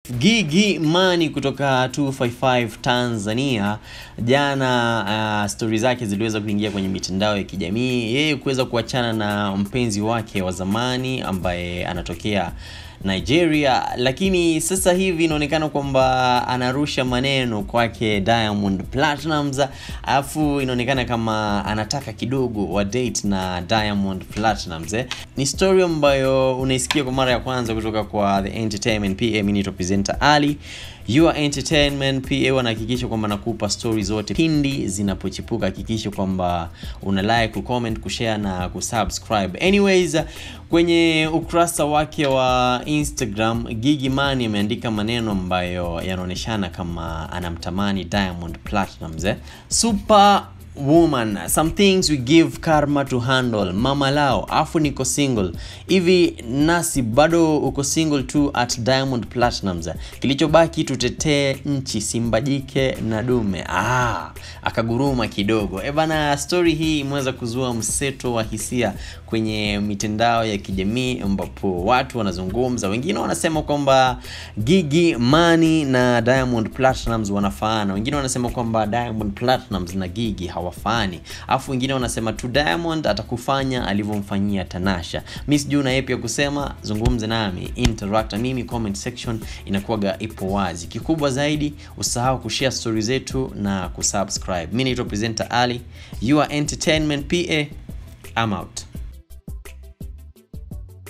Gigi Mani kutoka 255 Tanzania jana, uh, stori zake ziliweza kuingia kwenye mitandao ya kijamii, yeye kuweza kuachana na mpenzi wake wa zamani ambaye anatokea Nigeria, lakini sasa hivi inaonekana kwamba anarusha maneno kwake Diamond Platnumz, alafu inaonekana kama anataka kidogo wa date na Diamond Platnumz. Eh, ni story ambayo unaisikia kwa mara ya kwanza kutoka kwa The Entertainment PA. Mimi ni presenter Ali Your Entertainment PA wanahakikisha kwamba nakupa story zote pindi zinapochipuka. Hakikisha kwamba una like, kucomment, kushare na kusubscribe. Anyways, kwenye ukurasa wake wa Instagram Gigy Money ameandika maneno ambayo yanaoneshana kama anamtamani Diamond Platnumz. Eh? Super woman some things we give karma to handle mama lao afu niko single hivi nasi bado uko single tu at Diamond Platnumz kilichobaki tutetee nchi simbajike na dume ah, akaguruma kidogo e bana story hii imeweza kuzua mseto wa hisia kwenye mitandao ya kijamii ambapo watu wanazungumza wengine wanasema kwamba Gigy Money na Diamond Platnumz wanafaana wengine wanasema kwamba Diamond Platnumz na Gigy hawafani alafu wengine wanasema tu Diamond atakufanya alivyomfanyia Tanasha. Mi sijui na yapi ya kusema, zungumze nami, interact na mimi, comment section inakuwaga ipo wazi. Kikubwa zaidi usahau kushare story zetu na kusubscribe. Mi naitwa presenter Ali, you are entertainment PA, I'm out.